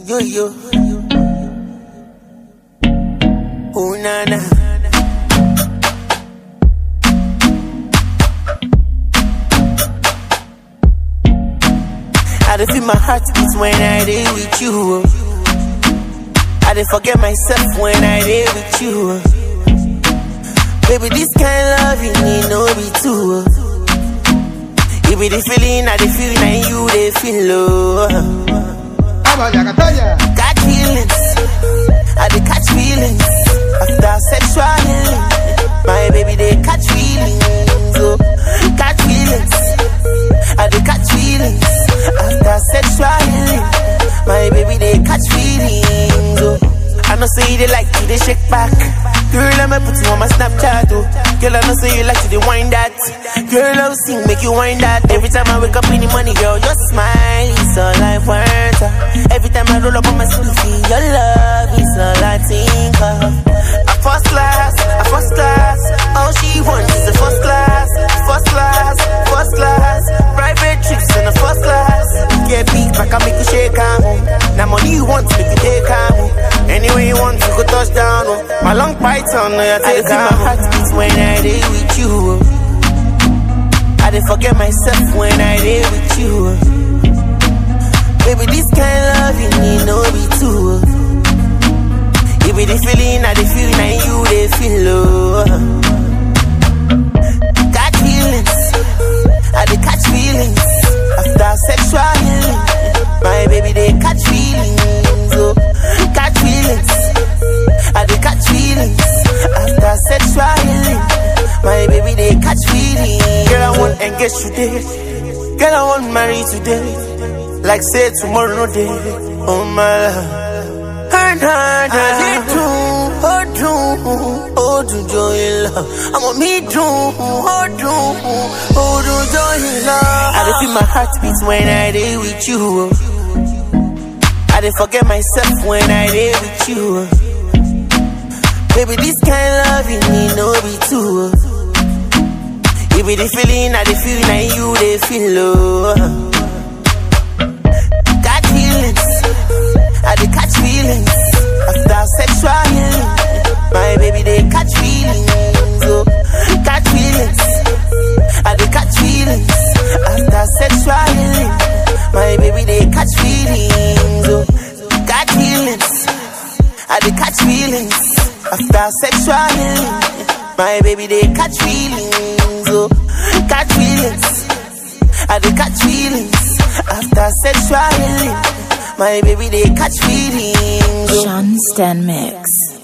Yo, yo. Oh, na, na. I dey feel my heart beat when I dey with you. oh. I dey forget myself when I dey with you. oh. Baby, this kind love you need no be too. oh. You be the feeling I dey feel, now you dey feel. Oh. Vamos allá, Catoya. Got feelings, I dey catch feelings after sexual healing. My baby they catch feelings, oh, catch feelings. I dey catch feelings after sexual healing. My baby they catch feelings, oh. I know say they like you, they shake back. Girl, let me put you on my Snapchat, oh. Girl, I know say you like to they wind that. Girl, I'll sing, make you wind that. Every time I wake up in the morning, girl, your smile is all I want. uh. Every time I roll up on my sleepy, your love is all I think of. A first class, a first class. All she wants is a first class, first class, first class. Private trips in a first class. Get big back, I make you shake her home. Now money you want, make you take her home. Anywhere you want, you go touch down. Oh. My long python, no, you take her my heart beats when I dey with you. Oh. I dey forget myself when I dey with you. oh. Baby, this kind love you need no be two. oh. You be the feeling I dey feel, now you dey feel. Oh. Got feelings, I dey catch feelings after sexual healing. My baby they catch feelings, oh, catch feelings. I dey catch feelings after sexual healing. My baby they catch feelings. Girl, I want engage today. Girl, I want marry today. Like say tomorrow no day. Oh my love. And I, I do, oh do, oh do joy love. I'm on me do, oh do, oh do joy love. I dey feel my heart beat when I dey with you. oh. I dey forget myself when I dey with you. oh. Baby, this kind love you need no be two. oh. You be the feeling I dey feel, now you dey feel. Oh. Got feelings, I dey catch feelings after sexual healing. My baby they catch feelings, oh, catch feelings. I dey catch feelings after sexual healing. My baby they catch feelings, oh, got feelings. I dey catch feelings after sexual healing. My baby they catch feelings, oh, catch feelings. I dey catch feelings after sexual healing. My baby they catch feelings. Oh. Sean Stan Mix.